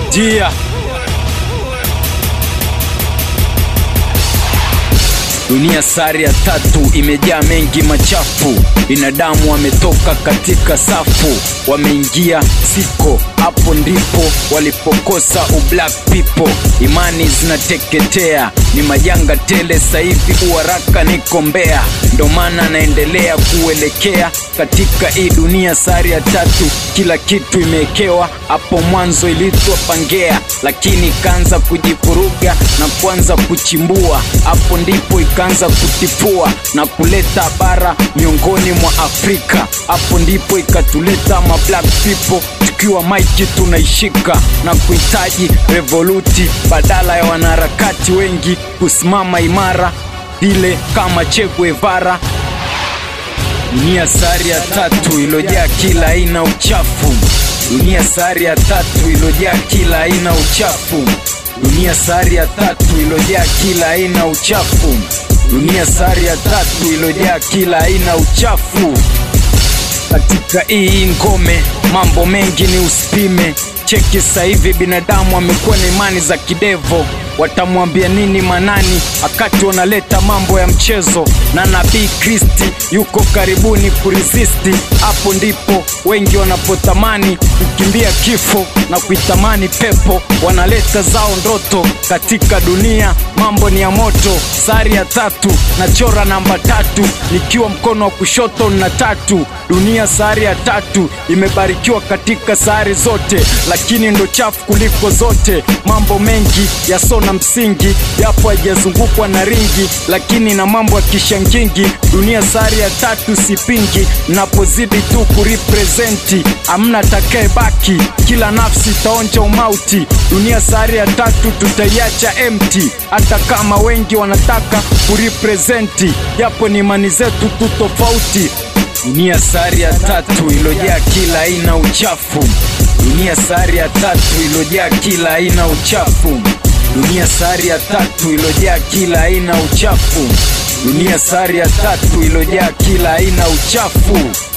Jia Dunia sari ya tatu imejaa mengi machafu, binadamu wametoka katika safu, wameingia siko. Hapo ndipo walipokosa ublack people, imani zinateketea, ni majanga tele. Saivi uharaka niko Mbeya, ndo maana naendelea kuelekea katika hii dunia sari ya tatu. Kila kitu imewekewa hapo mwanzo, ilitwa Pangea, lakini ikaanza kujivuruga na kuanza kuchimbua. Hapo ndipo ikaanza kutifua na kuleta bara miongoni mwa Afrika. Hapo ndipo ikatuleta ma black people tukiwa maiki tunaishika na kuhitaji revoluti badala ya wanaharakati wengi kusimama imara vile kama Che Guevara. Dunia sari ya tatu ilojaa kila aina uchafu. Dunia sari ya tatu ilojaa kila aina uchafu. Dunia sari ya tatu ilojaa kila aina uchafu. Dunia sari ya tatu ilojaa kila aina uchafu. Katika hii ngome mambo mengi ni usipime. Cheki sasa hivi binadamu amekuwa na imani za kidevo. Watamwambia nini Manani wakati wanaleta mambo ya mchezo? Na nabii Kristi yuko karibuni kurisisti. Hapo ndipo wengi wanapotamani kukimbia kifo na kuitamani pepo, wanaleta zao ndoto. Katika dunia mambo ni ya moto. Sari ya tatu nachora namba tatu, nikiwa mkono wa kushoto na tatu. Dunia sari ya tatu imebarikiwa katika sari zote, lakini ndo chafu kuliko zote. Mambo mengi yasona msingi, japo haijazungukwa na ringi, lakini na mambo ya kishangingi. Dunia sari ya tatu sipingi, napozidi tu kuripresenti, amna takaye baki, kila nafsi itaonja umauti. Dunia sari ya tatu tutaiacha empty, hata kama wengi wanataka kuripresenti, japo ni imani zetu tu tofauti. Dunia sari ya tatu ilojaa kila aina uchafu. Dunia sari ya tatu ilojaa kila aina uchafu. Dunia sari ya tatu ilojaa kila aina uchafu. Dunia sari ya tatu ilojaa kila aina uchafu.